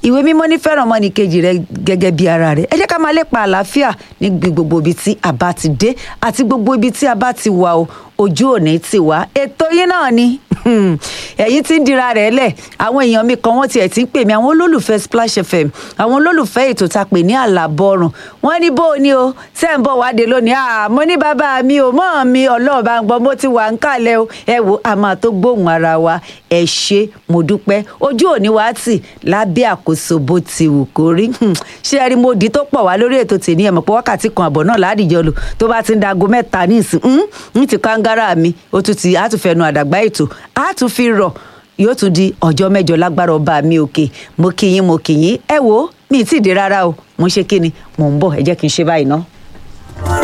ìwé mímọ́ ní fẹ́ràn ọmọnìkejì rẹ gẹ́gẹ́ bí ara rẹ ẹ jẹ́ ká máa lépa àlàáfíà ní gbogbo ibi tí a bá ti dé àti gbogbo ibi tí a bá ti wà o ojú òní ti wá ètò yín náà ni ẹ̀yin tí ń dira rẹ̀ lẹ̀ àwọn èèyàn mi kan wọ́n tiẹ̀ ti ń pè mí àwọn olólùfẹ́ Splash FM àwọn olólùfẹ́ ètò tá a pè ní àlàbọ̀rùn wọ́n ní bó o ní o ṣé ń bọ̀ wáde lónìí àmọ́ ní bàbá mi ò mọ́ mi ọlọ́ọ̀bá ń gbọ́ mo ti wà ń kàlẹ̀ o ẹ wo a máa tó gbóhùn ara wa ẹ ṣé mo dúpẹ́ ojú òní wa tì lábẹ́ àkóso bó ti wù kó rí ṣé ẹ rí mo dì tó pọ̀ wá lórí ètò tèmi ẹ̀ mọ̀ pé wákàtí kan àbọ̀ náà ládìjọ́ lò tó bá ti ń dago mẹ́ta ní ìsìn ń ti kángára mi ó tún ti á tún fẹnu àdàgbà ètò á tún fi rọ̀ yóò tún di ọjọ́ mẹ́jọ lágbára ọba mi òkè mo kì yín mo kì yín ẹ wo mi ì tí ì dé rárá o mo ń ṣe kí ni mò ń bọ̀ ẹ jẹ́ kí n ṣe báyìí ná.